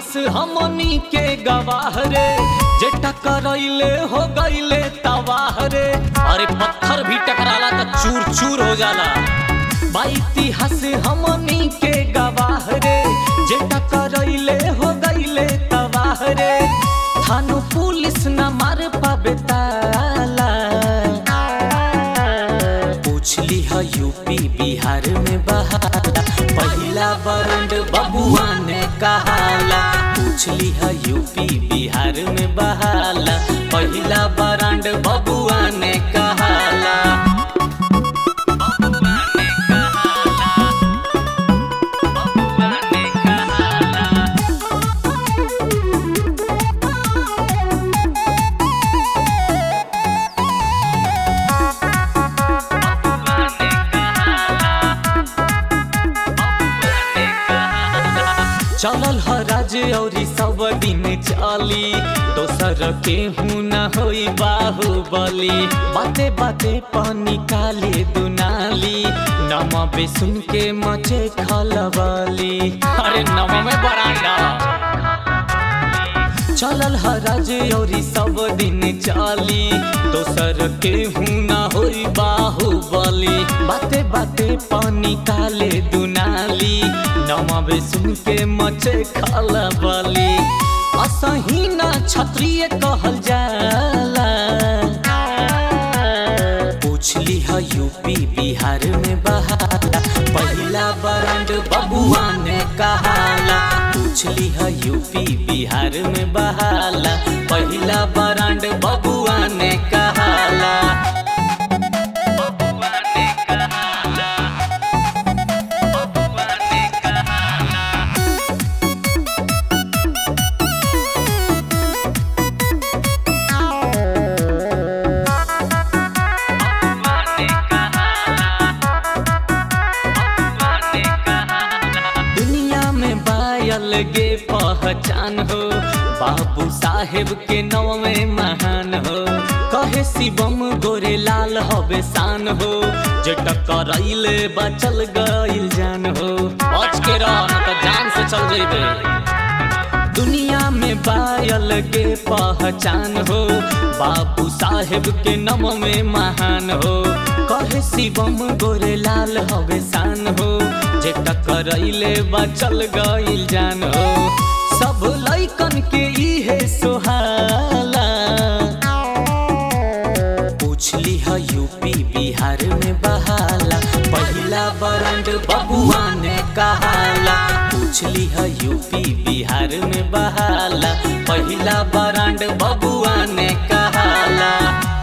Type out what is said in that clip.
इतिहास हमनी के गवाह रे जे टकरैले हो गईले तबाह रे अरे पत्थर भी टकराला तो चूर चूर हो जाला बा इतिहास हमनी के गवाह रे जे टकरैले हो गईले तबाह रे थानो पुलिस न मार पाबे ताला पूछली है यूपी बिहार में बहाला पहिला बरंड बबुआ ने कहाला पूछली है यूपी बिहार में बहाला पहिला बरंड बबुआ ने कहाला बबुआ ने कहाला बबुआ ने कहाला चलल ह राज्य औरी सब दिन चली दोसर के हूँ न होई बाहुबली बाते बाते पानी काले दुनाली नम बे सुन के मचे खलबली अरे नम में बरांडा चलल ह राज्य औरी सब दिन चली दोसर के हूँ न होई बाहुबली बाते बाते पानी काले दुनाली नमावे सुन के मचे खलबली असही ना क्षत्रिय कहल जाला पूछली है यूपी बिहार में बहाला पहिला बरंड बबुआ ने कहाला पूछली है यूपी बिहार में बहाला पहिला बरंड बबुआ ने कहाला बबुआ ने कहाला बबुआ ने कहाला दुनिया में बायल गे पहचान हो बाबू साहेब के नव में महान हो कहे शिवम गोरे लाल हवे शान हो जे टकराइले बचल गइल जान हो बच के रह न तो जान से चल जइबे दुनिया में बायल के पहचान हो बाबू साहेब के नम में महान हो कहे शिवम गोरे लाल हवे शान हो जे टकरैले बचल गइल जान हो सब लैकन के इहे सोहाला पूछली है यूपी बिहार में बहाला पहिला बरंड बबुआ ने कहाला पूछली है यूपी बिहार में बहाला पहिला बरंड बबुआ ने कहाला